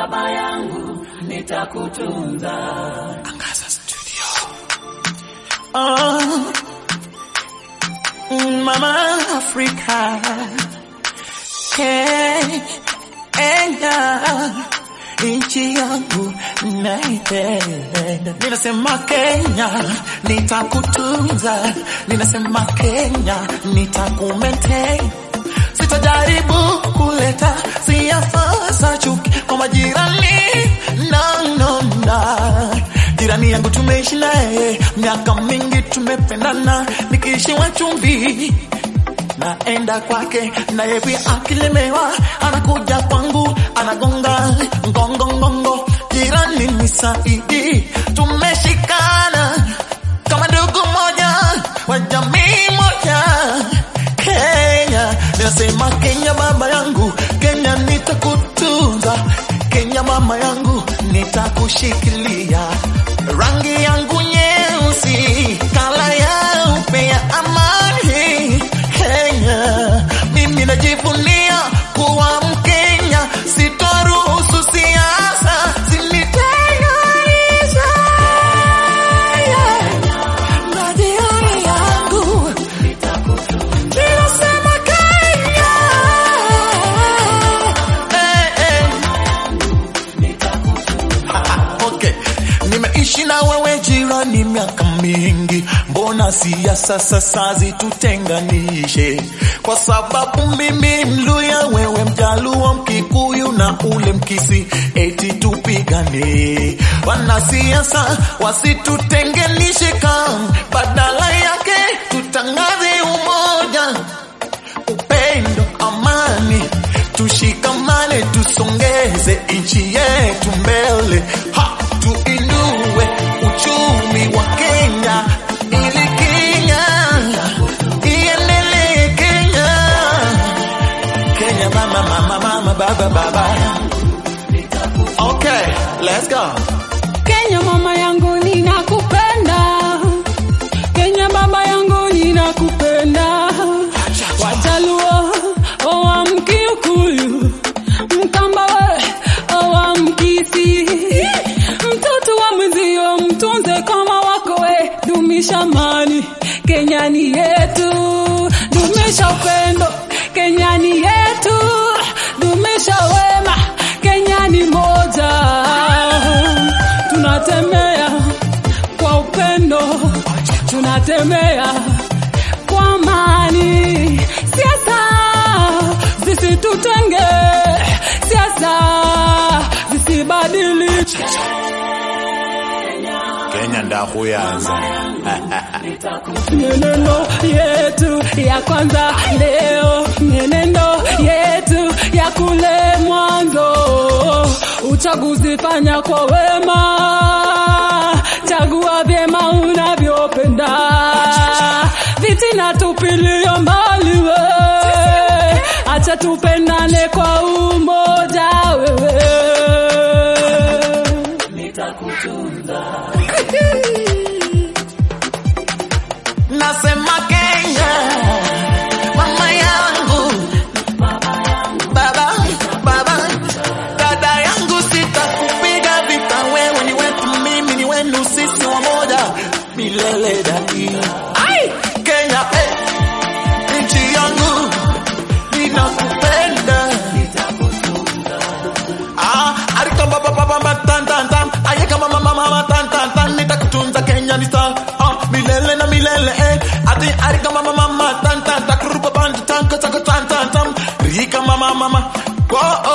baba yangu, nitakutunza. Angaza Studio. Oh, Mama Africa. Kenya, nchi yangu naipenda. Ninasema Kenya, nitakutunza. Ninasema Kenya, nitakumaintain. Sitajaribu kuleta siasa za chuki kwa majirani. No, no, no. Jirani yangu tumeishi naye miaka mingi, tumependana, nikiishiwa chumvi naenda kwake, naye pia akilemewa anakuja kwangu, anagonga ngongo ngongo. Jirani ni saidi, tumeshikana kama ndugu moja wa jamii moja. Kenya, ninasema Kenya baba yangu, Kenya nitakutunza, Kenya mama yangu nitakushikilia, rangi yangu nyeusi, kala yaupe ya amani. Kenya, mimi najivunia kuwa Mkenya, sitoruhusu siasa zinitenganishe na jirani yangu. Ninasema Kenya. Eh, eh. Okay. Nimeishi na wewe jirani miaka mingi, mbona siasa sasa zitutenganishe? Kwa sababu mimi Mluya, wewe Mjaluo, Mkikuyu na ule Mkisi, eti tupigane. Wanasiasa wasitutenganishe, kam badala yake tutangaze umoja upendo, amani, tushikamane, tusongeze nchi yetu mbele, ha, tuinue uchumi wa Kenya ili Kenya iendelee. Kenya, Kenya, mama, mama, mama, baba, baba. Okay, let's go. Kenya mama yangu ninakupenda, Kenya baba yangu ninakupenda, Wajaluo owa Mkikuyu, Mkamba we owa Mkisi, mtoto wa mwenzio mtunze kama wako we, dumisha amani, Kenya ni yetu, dumisha upendo, Kenya ni yetu, dumisha wema, Kenya ni moja, tunatembea kwa upendo, tunatembea kwa amani. Siasa zisitutenge, siasa zisibadilike. Kenya ndakuyanza. Mienendo yetu ya kwanza leo, mienendo yetu ya kule mwanzo. Uchaguzi fanya kwa wema, chagua vyema unavyopenda, vitina tupilia mbali we, acha tupendane kwa umoja wewe. Nasema Kenya, mama yangu, baba, baba, dada yangu, sitakupiga vita, wewe ni wetu, mimi ni wenu, sisi wamoja milele daima. Ai, Kenya, eh, nchi yangu, ninakupenda. Ah, arika baba baba baba tan tan tan, ayeka mama mama mama tan tan tan, nitakutunza Kenya nita ah, milele na milele eh. Ati arika mama mama tan tan tan, kurupa band tan tan tan tan tan, rika mama mama. Oh,